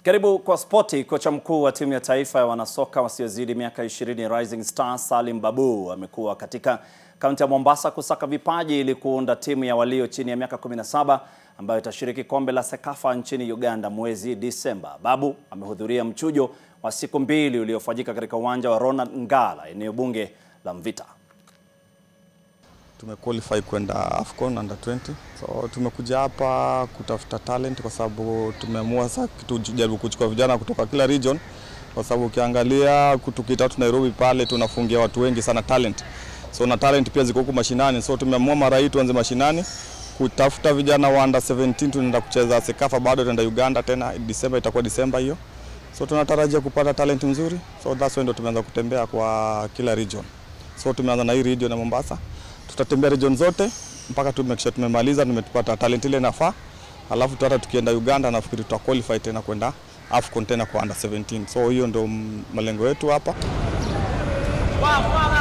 Karibu kwa spoti. Kocha mkuu wa timu ya taifa ya wanasoka wasiozidi miaka 20 Rising Stars Salim Babu amekuwa katika kaunti ya Mombasa kusaka vipaji ili kuunda timu ya walio chini ya miaka 17 ambayo itashiriki kombe la Sekafa nchini Uganda mwezi Disemba. Babu amehudhuria mchujo wa siku mbili uliofanyika katika uwanja wa Ronald Ngala, eneo bunge la Mvita. Tumequalify kwenda AFCON under 20. So tumekuja hapa kutafuta talent kwa sababu tumeamua sasa tujaribu kuchukua vijana kutoka kila region, kwa sababu ukiangalia tukitatu Nairobi pale tunafungia watu wengi sana talent. So na talent pia ziko huku mashinani. So tumeamua mara hii tuanze mashinani kutafuta vijana wa under 17 tunaenda kucheza Sekafa, bado tunaenda Uganda tena Disemba, itakuwa Disemba hiyo. So tunatarajia kupata talent nzuri. So that's why ndo tumeanza kutembea kwa kila region. So tumeanza na hii region ya Mombasa tutatembea region zote mpaka tu make sure tumemaliza, tumetupata talent ile nafaa, alafu tu hata tukienda Uganda nafikiri tuta qualify tena kwenda AFCON tena kwa under 17. So hiyo ndio malengo yetu hapa.